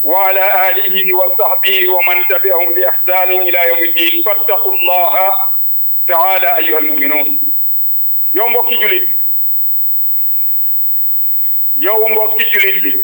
wa ala alihi wa sahbihi wa man tabi'ahum bi ihsanin ila yawmi ddin fattaqu llaha taala ayuha almuminun yow mbokki julit yow mbokki julit bi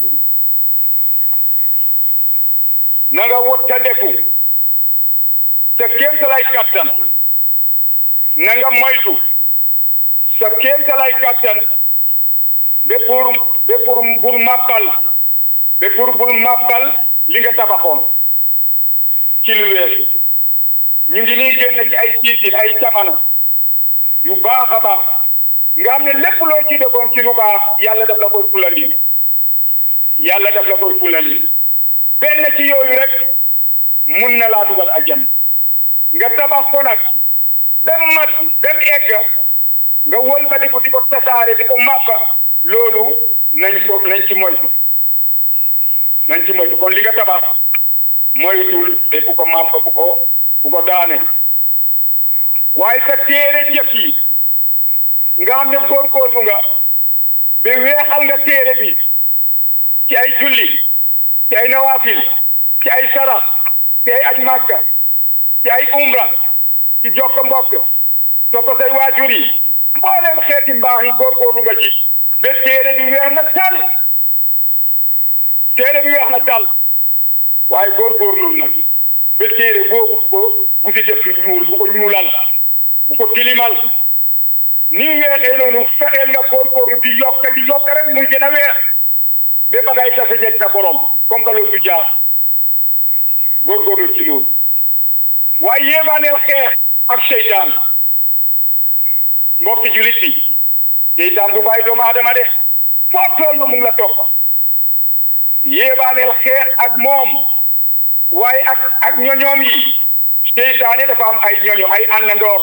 na nga wottandeku sa kéemtalay kattan na nga moytu sa kéemtalay kattan be pour be pour bul màbbal be pour bul màbbal li nga tabaxoon ci lu weesu ñu ngi nii génn ci ay siisin ay camano yu baax a baax nga xam ne lépp loo ci defoon ci lu baax yàlla daf la koy fulandi yàlla daf la koy fulandi benn ci yooyu rek mun na laa dugal aljanna nga tabax ko nag dem mat dem egg nga wëlbati ko di ko tasaare di ko màbba loolu nañ ko nañ ci moytu nañ ci moytu kon li nga tabax moytul te bu ko màbba bu ko bu ko daane waaye sa téere jëf yi nga xam ne góorgóorlu nga ba weexal nga téere bi ci ay julli ci ay nawaafil ci ay sarax ci ay aj màkka ci ay umra ci jokk mbokk topp say waajur yi mboolem xeeti mbaax yi góorgóorlu nga ci ba téere bi weex na tal téere bi weex na tal waaye góorgóorlu nag ba téere boobu bu ko bu si def lu ñuul bu ko ñuulal bu ko tilimal ni weexee noonu fexeel nga góorgóorlu di yokk di yokk rek muy gën a weex ba ba ngay tase jeg sa borom comme que loolu du jaar góorgóorlu ci loolu waaye yéebaaneel xeex ak seytaan mbokki julit bi seytaan du bàyyi doomu aadama de foo toll mu ngi la topp yéebaaneel xeex ak moom waaye ak ak ñoñoom yi seytaane dafa am ay ñoño ay àndandoor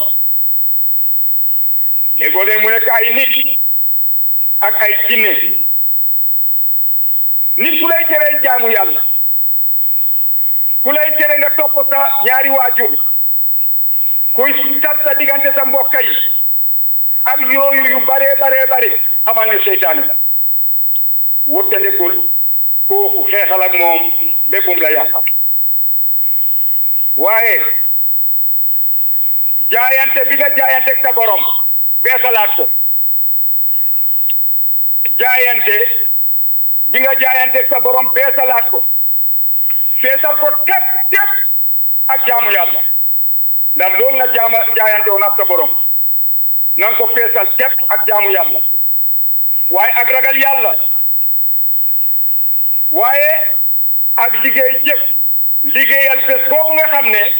léegoo ne mu nekk ay nit ak ay jinne nit ku lay tere jaamu yàlla ku lay tere nga topp sa ñaari waajur kuy tas sa diggante sa mbokk yi ak yooyu yu bare bare bare xamal ne seytaane la wóttandekul kooku xeexal ak moom béppum la yàqal waaye jaayante bi nga jaayante sa borom beesalaat ko jaayante bi nga jaayante sa borom beesalaat ko feesal ko tep tep ak jaamu yàlla ndax loolu nga jaama jaayante woon ak sa borom na nga ko feesal tep ak jaamu yàlla waaye ak ragal yàlla waaye ak liggéey jëf liggéeyal bés boobu nga xam ne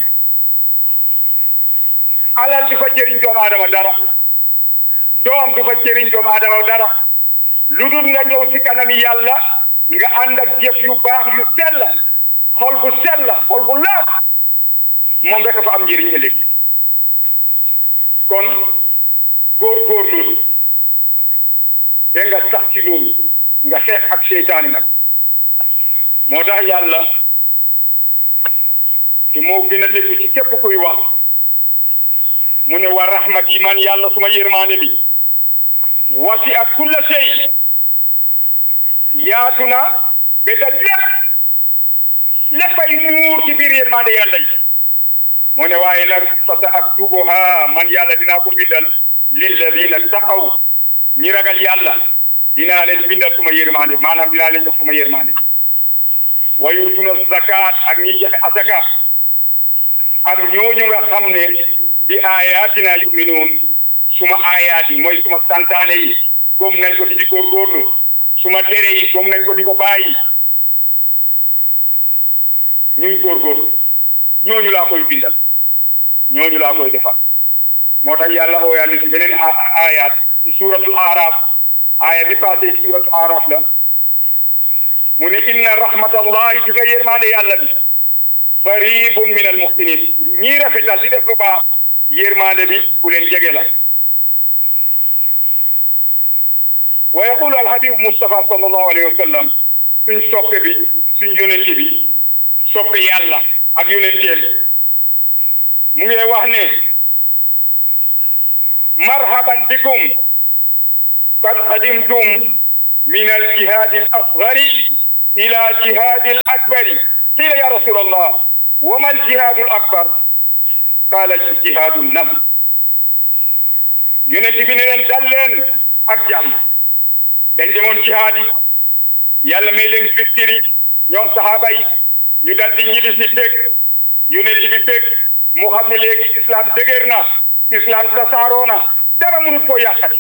alal du fa jëriñ doomu aadama dara doom du fa jëriñ doomu aadama dara lu dul nga ñëw ci kanami yàlla nga ànd ak jëf yu baax yu sell xol bu sell xol bu laaf moom rek fa am njëriñ ëllëg kon góorgóorlu te nga sax ci loolu nga xeex ak seytaani nag moo tax yàlla te moo gën a dégg ci képp kuy wax mu ne wa rahmati man yàlla suma yërmaande bi wasi ak kulla sey yaatu na ba daj lépp léppay muur ci biir yërmaande yàlla yi mu ne waaye nag fa sa aktubuha man yàlla dinaa ko bindal lilladina taqaw ñi ragal yàlla dinaa leen bindal suma yërmaande maanaam dinaa leen jox suma yërmaande wa yutuna zakat ak ñi joxe asaka ak ñooñu nga xam ne bi ayatina yuminuun suma ayaat yi mooy suma santaane yi góom nañ ko di di góorgóorlu suma tere yi góom nañ ko di ko bàyyi ñuy góorgóorlu ñooñu laa koy bindal ñooñu laa koy defal moo tax yàlla ooyaa ni si beneen ayaat ci suuratul aaraaf aaya bi passé ci suuratul aaraaf la mu ne inna rahmatallahi di nga yërmaande yàlla bi qaribun min al muhsinin ñii rafetal di def lu baax yërmaande bi ku leen jege la wa yaqulu alhabib Mustafa sallallahu alayhi wa sallam suñ soppe bi suñ yonent bi soppe yàlla ak yonenteem mu ngi wax ne marhaban bikum qad qadimtum min al jihad al asghari ila jihadi al akbari qila ya rasul allah wa ma al jihadu al akbar qala jihadu nafs yonent bi ne leen dal leen ak jàmm dañ demoon jihaad yi yàlla may leen victoire ñoom sahaaba yi ñu dal di ñibbi si bég yonent bi bég mu xam ne léegi islam dëgër na islam tasaaroo na dara mënul koo yàqati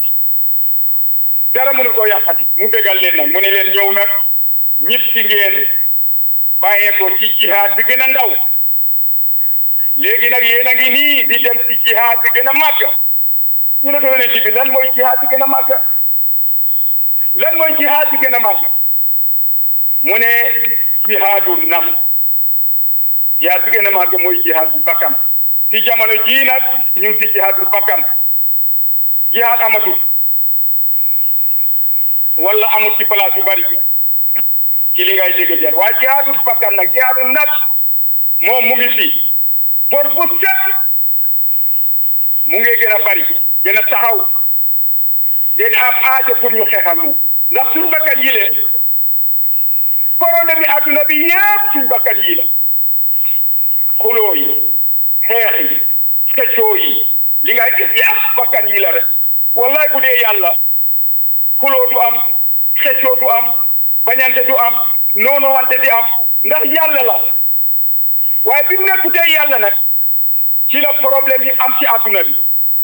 dara mënul koo yàqati mu bégal leen nag mu ne leen ñëw nag ñib si ngeen bàyyeekoo ci jihaad bi gën a ndaw léegi nag yéen a ngi nii di dem ci jihaad bi gën a màgg ñu ne ko yonent bi lan mooy jihaad bi gën a màgg lan mooy jihaad bi gën a màgg mu ne jihaadu naf jihaad bi gën a màgg mooy jihaad bu bakkan ci jamono jii nag ñu ngi ci jihaad bu bakkan jihaad amatul wala amul ci place yu bari ci li ngay dégg jar waaye jihaadu bakkan nag jihaadu naf moom mu ngi fi bor bu set mu ngi gën a bari gën a taxaw gën a am aajo pour ñu xeexal moom ndax suñu bakkan yi le korona bi adduna bi yëpp suñu bakkan yi la xuloo yi xeex yi xëccoo yi li ngay gis yëpp bakkan yi la rek wallahi bu dee yàlla xuloo du am xëccoo du am bañante du am noonu wante di am ndax yàlla la waaye bi mu nekkutee yàlla nag ci la problème yi am ci adduna bi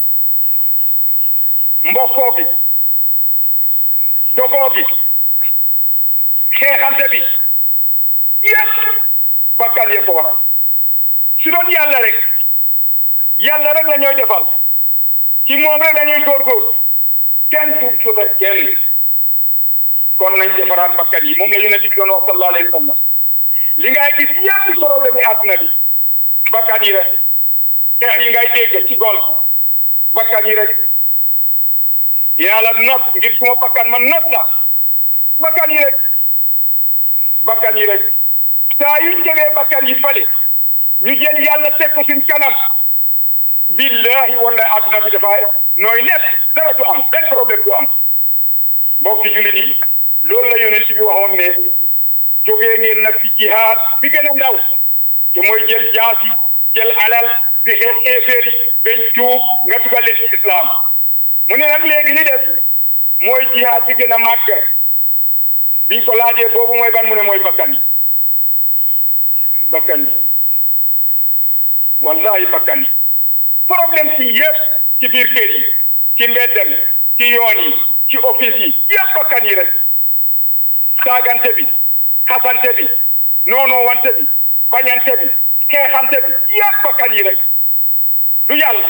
mbokkoo gi dogoo gi xeexante bi yëpp bakkan yee ko waral su doon yàlla rek yàlla rek la ñooy defal ci moom rek la ñuy góorgóor kenn du suta kenn kon nañ defaraat bakkan yi moom la yonent bi doon wax sallallahu alayhi wa sallam li ngay gis yëpp ci problème yi àdduna bi bakkan yi rek xeex yi ngay dégg ci gol bakkan yi rek dinaa la not ngir suma bakkan man not la bakkan yi rek bakkan yi rek saa yuñ jegee bakkan yi fale ñu jël yàlla teg ko suñ kanam billahi wallahi adduna bi dafa nooy nekk dara du am benn problème du am mbokki jullit yi loolu la yonent bi waxoon ne jógee ngeen nag ci jihaad bi gën a ndaw te mooy jël jaasi jël alal di xeex éeféer yi bañ tuub nga dugal leen ci islam mu ne nag léegi li des mooy jihaad bi gën a màgg biñ ko laajee boobu mooy ban mu ne mooy bakkan yi bakkan yi wallahi bakkan yi problème ci yëpp ci biir kër yi ci mbeddem ci yoon yi ci office yi yëpp bakkan yi rek saagante bi xasante bi noonoo wante bi bañante bi xeexante bi yëpp bakkan yi rek du yàlla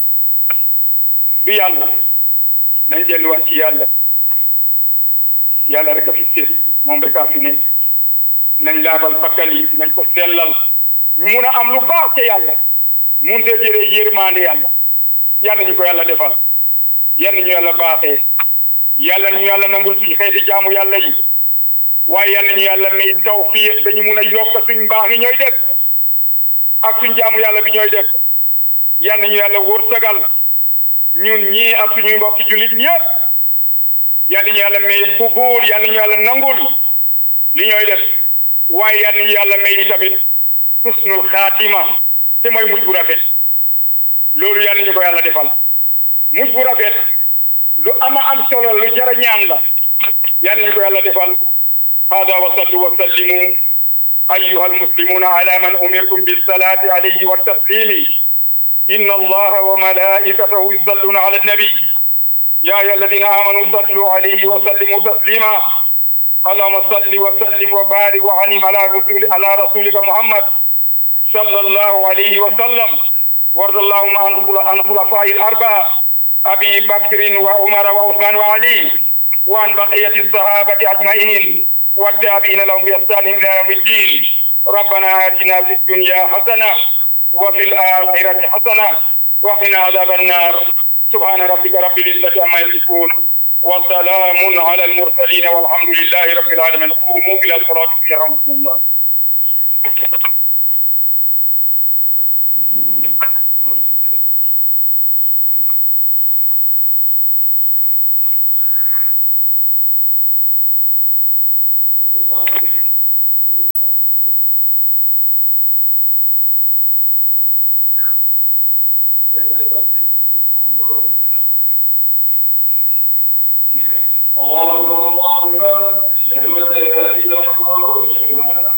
du yàlla nañ delluwaat ci yàlla yàlla rek a fi sées moom rek a fi ne nañ laabal bakkan yi nañ ko sellal ñu mun a am lu baax ca yàlla mun te jëree yërmande yàlla yàlla ñu ko yàlla defal yàlla ñu yàlla baaxee yàlla ñu yàlla nangul suñu xeeti jaamu yàlla yi waaye yàlla ñu yàlla may tawfiq dañu mun a yokk suñ mbaax yi ñooy def ak suñ jaamu yàlla bi ñooy def yàlla ñu yàlla wërsëgal ñun ñii ak suñuy mbokki jullit ñëpp yàlla ñu yàlla may qubul yàlla ñu yàlla nangul li ñooy def waaye yàlla ñu yàlla may tamit husnul xaatima te mooy mujj bu rafet loolu yàlla ñu ko yàlla defal mujj bu rafet lu ama am solo lu jara ñaan la yàlla ñu ko yàlla defal hada wa sallu wa sallimu أيها المسلمون على من أمرتم بالصلاة عليه والتسليم إن الله وملائكته يصلون على النبي يا أيها الذين آمنوا صلوا عليه وسلموا تسليما اللهم صل وسلم وبارك وعنم على رسول على رسولك محمد صلى الله عليه وسلم وارض اللهم عن الخلفاء الأربعة أبي بكر وعمر وعثمان وعلي وعن بقية الصحابة أجمعين والتابعين لهم بإحسان إلى يوم الدين ربنا آتنا في الدنيا حسنة وفي الآخرة حسنة وقنا عذاب النار سبحان ربك رب العزة عما يصفون وسلام على المرسلين والحمد لله رب العالمين قوموا إلى الصلاة يرحمكم الله الله أكبر الله أكبر أشهد أن لا إله إلا الله